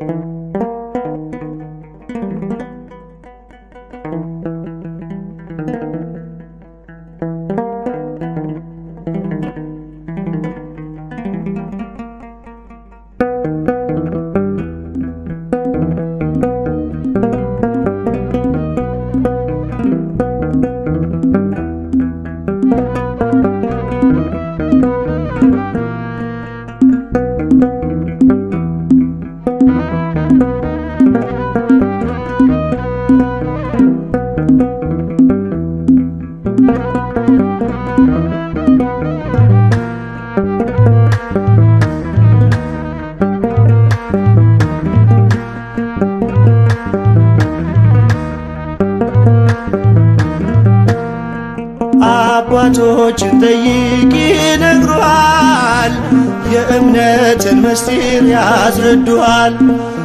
አባቶችን ጠይቅ ይነግሩሃል፣ የእምነትን ምስጢር ያስረዱሃል።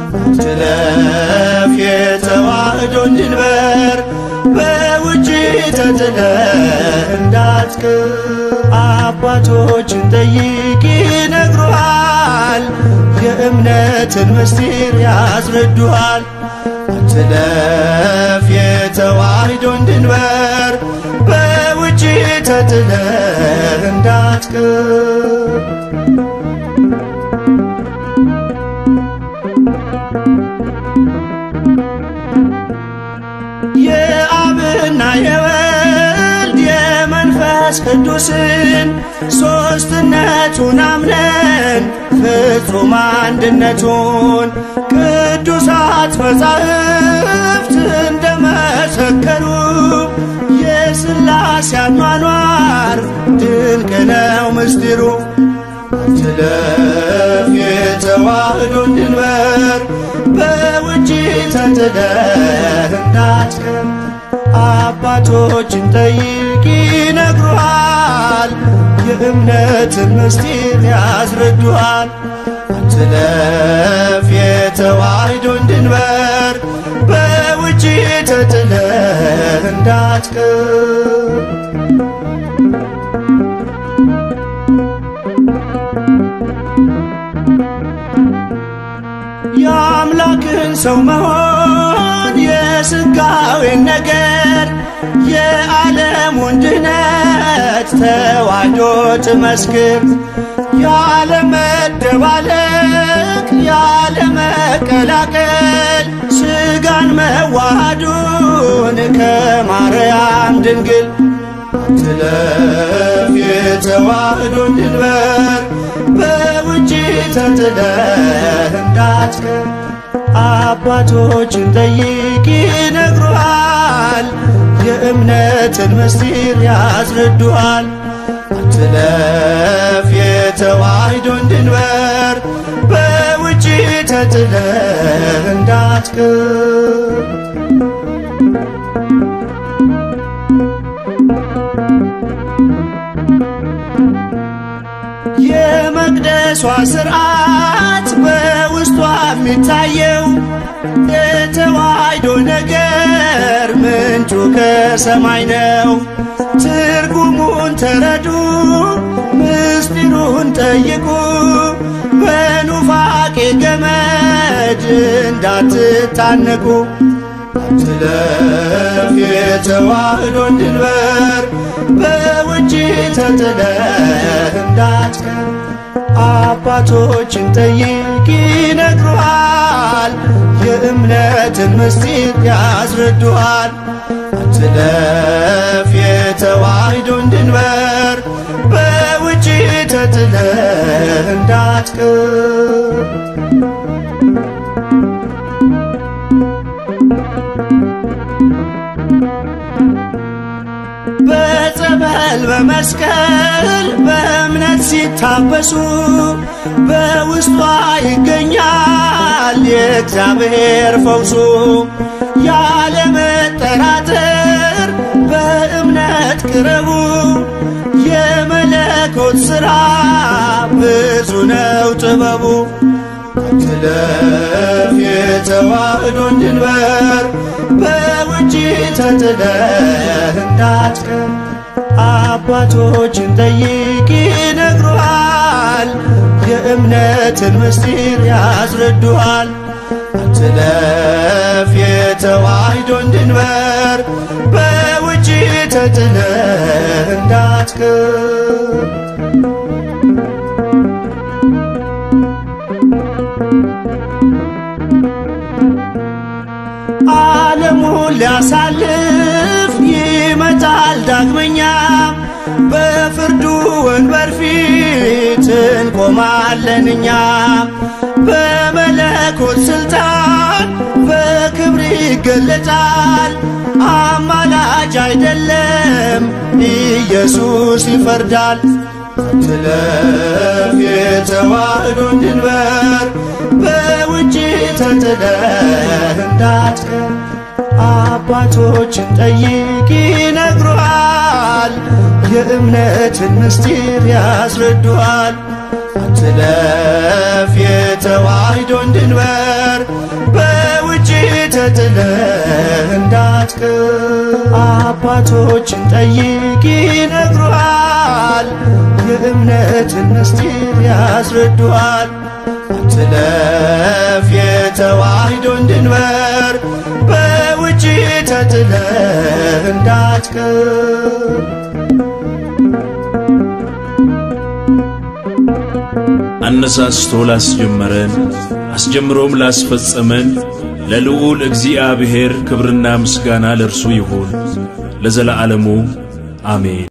ትለፍ የተዋህዶን ድንበር በውጭ ተጥለህ እንዳትቀር። አባቶችን ጠይቅ ይነግሩሃል፣ የእምነትን ምስጢር ያስረዱሃል። ትለፍ የተዋህዶን ድንበር በውጭ ተጥለህ እንዳትቀር። የአብና የወልድ የመንፈስ ቅዱስን ሦስትነቱን አምነን ፍጹም አንድነቱን ቅዱሳት መጻሕፍት እንደመሰከሩ የሥላሴ አኗኗር ድንቅ ነው ምስጢሩ። ትለፍ የተዋህዶን ድንበር በውጭ ተጥለህ እንዳትቀር። አባቶችን ጠይቅ ይነግሩሃል፣ የእምነትን ምስጢር ያስረዱሃል። ትለፍ የተዋህዶን ድንበር በውጭ ተጥለህ እንዳትቀር። የአምላክን ሰው መሆን የሥጋዌን ነገር የዓለሙን ድነት ተዋህዶ ትመስክር። ያለመደባለቅ ያለመቀላቀል ሥጋን መዋሃዱን ከማርያም ድንግል ትለፍ የተዋህዶን ድንበር በውጭ ተጥለህ እንዳትቀር። አባቶችን ጠይቅ ይነግሩሃል፣ የእምነትን ምስጢር ያስረዱሃል። ትለፍ የተዋህዶን ድንበር በውጭ ተጥለህ እንዳትቀር። የመቅደሷ ስርዓት በውስጧ የሚታየው የተዋህዶ ነገር ምንጩ ከሰማይ ነው። ትርጉሙን ተረዱ፣ ምስጢሩን ጠይቁ፣ በኑፋቄ ገመድ እንዳትታነቁ። ትለፍ የተዋህዶን ድንበር በውጭ ተጥለህ እንዳትቀር። አባቶችን ጠይቅ ይነግሩሃል፣ የእምነትን ምስጢር ያስረዱሃል። ትለፍ የተዋህዶን ድንበር በውጭ ተጥለህ እንዳትቀር። በጸበል በመስቀል በእምነት ሲታበሱ በውስጧ ይገኛል የእግዚአብሔር ፈውሱ። ያለመጠራጠር በእምነት ቅረቡ፣ የመለኮት ሥራ ብዙ ነው ጥበቡ። ትለፍ የተዋህዶን ድንበር በውጭ ተጥለህ እንዳትቀር። አባቶችን ጠይቅ ይነግሩሃል፣ የእምነትን ምስጢር ያስረዱሃል። አትለፍ የተዋሕዶን ድንበር በውጭ ተጥለህ እንዳትቀር ዓለሙን ሊያሳልፍ ይመጣል ዳግመኛ በፍርዱ ወንበር ፊት እንቆማለን እኛ በመለኮት ስልጣን በክብር ይገለጣል። አማላጅ አይደለም ኢየሱስ ይፈርዳል። አትለፍ የተዋሕዶን ድንበር በውጭ ተጥለህ እንዳትቀር አባቶችን ጠይቅ ይነግሩሃል፣ የእምነትን ምስጢር ያስረዱሃል። አትለፍ የተዋሕዶን ድንበር በውጭ ተጥለህ እንዳትቀር አባቶችን ጠይቅ ይነግሩሃል፣ የእምነትን ምስጢር ያስረዱሃል። አትለፍ የተዋሕዶን ድንበር በውጭ ተጥለህ እንዳትቀር አነሳስቶ ላስጀመረን አስጀምሮም ላስፈጸመን ለልዑል እግዚአብሔር ክብርና ምስጋና ለእርሱ ይሁን ለዘለዓለሙ አሜን።